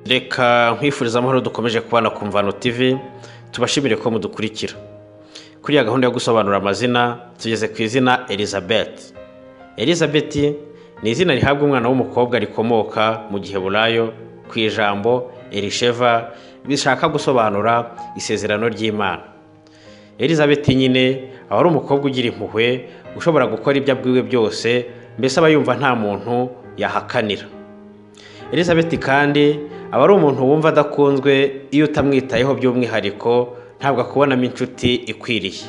reka nkwifuriza amahoro dukomeje kubana ku mvano tv tubashimire ko mudukurikira kuri ya gahunda yo gusobanura amazina tugeze ku izina elizabeth elizabeth ni izina rihabwa umwana w'umukobwa rikomoka mu giheburayo ku ijambo erisheva bishaka gusobanura isezerano ry'imana elizabeth nyine aba ari umukobwa ugira impuhwe ushobora gukora ibyo abwiwe byose mbese aba yumva nta muntu yahakanira elizabeth kandi aba ari umuntu wumva adakunzwe iyo utamwitayeho by'umwihariko ntabwo akubonamo inshuti ikwiriye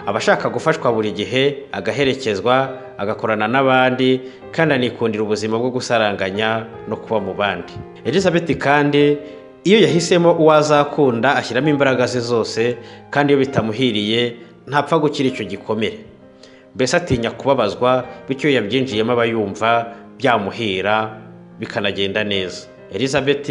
aba ashaka gufashwa buri gihe agaherekezwa agakorana n'abandi kandi anikundira ubuzima bwo gusaranganya no kuba mu bandi elizabeth kandi iyo yahisemo uwo azakunda ashyiramo imbaraga ze zose kandi iyo bitamuhiriye ntapfa gukira icyo gikomere mbese atinya kubabazwa bityo iyo yabyinjiyemo aba yumva byamuhira bikanagenda neza elizabeth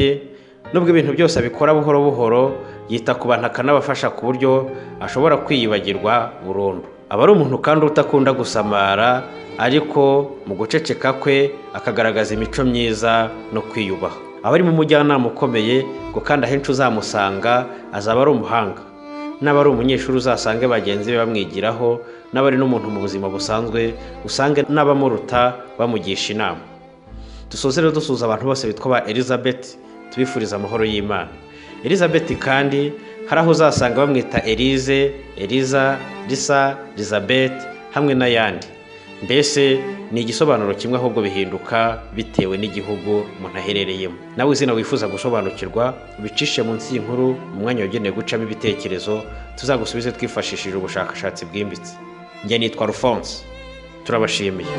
nubwo ibintu byose abikora buhoro buhoro yita ku bantu akanabafasha ku buryo ashobora kwiyibagirwa burundu aba ari umuntu kandi utakunda gusamara ariko mu guceceka kwe akagaragaza imico myiza no kwiyubaha aba ari mu mujyanama ukomeye ngo kandi ahenshi uzamusanga azaba ari umuhanga n'aba ari umunyeshuri uzasange bagenzi be bamwigiraho n'aba ari n'umuntu mu buzima busanzwe usange n'abamuruta bamugisha inama dusoze rero dusuhuza abantu bose bitwa ba elizabeth tubifuriza amahoro y'imana elizabeth kandi hari aho uzasanga bamwita elize eliza risa elizabeth hamwe n'ayandi mbese ni igisobanuro kimwe ahubwo bihinduka bitewe n'igihugu umuntu aherereyemo nawe izina wifuza gusobanukirwa ubicishe munsi y'inkuru umwanya wagenewe gucamo ibitekerezo tuzagusubize twifashishije ubushakashatsi bwimbitse njye nitwa rufonse turabashimiye